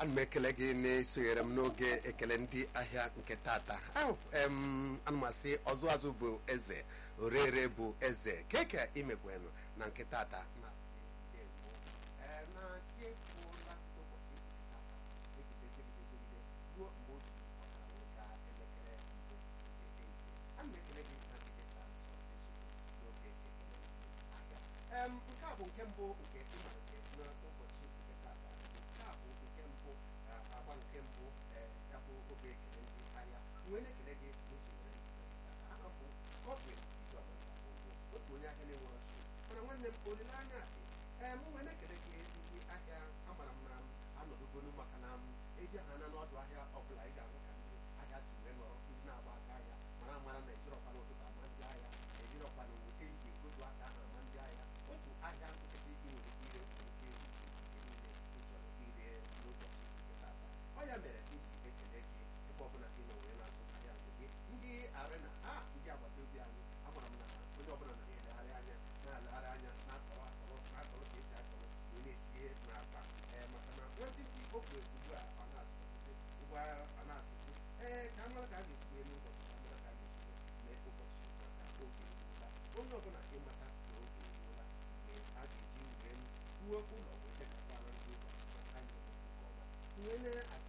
ana m ekele gị na-esonyere m n'oge ekele ndị ahịa nke tata ahụ em ana m asị ọzụ azụ bụ eze orere bụ eze keke imegwenụ na nke tata na Ee, na chi efuola ụbọchị nke tata, megide, megide, megide, ruo mgbe o ji ọkara wee gaa elekere mbụ nke ehihie. Ana m ekele gị na nke taa nso eso n'oge ekele ndị ahịa Em, nke a bụ nke mbụ nke ịmalite n'ụbọchị nke tata nke a bụ nke mbụ a- agba nke mbụ eh, ya bụ oge ekele ndị ahịa wee na-ekele gị n'usoro aha bụ Godwin Ijeọma Ugwu, otu onye ahịa na-enwere ọchị mana nwanne m olileanya dị ee m wee na-ekele gị ndị ahịa amara m na m anọdụgolu maka na m eji ha na n'ọdụ ahịa ọbụla ị ga-ahụ ka ndị ahịa si wee nọrọ ndị na-agba aka ahịa mara amara na ejirọkwa n'ụtụtụ ama ndị ahịa ejirọkwa na nwoke iji egodu aka ahụ ama ndị ahịa otu ahịa nkịtị ị nwere ike ire nwere ike iri nke niile ị chọrọ ire n'ụbọchị nke tata ọ ya mere m ji ekele gị ebe ọbụla ị nọ wee na-azụ ahịa nke gị ndị arena ha ndị agbata obi anyị amara m na onye ọbụla na-elegharị anya na-alegharị anya na-akọrọ akọrọ na-akọrọ ka esi akọrọ wee na-etinye n'akpa ee maka na nwantịntị okwe ugbu a ọ na-asịsị ugbu a ọ na-asịsị ee ka amara ka a ga-esi wee n'ụbọchị ka amara ka a ga-esi wee mee ụbọchị maka oge eruola onye ọbụla ịmata na oge eruola mgbe a ga-eji wee ruo ụlọ wee degakwa na ndị ụlọ ma ha nyere nke ọma wee na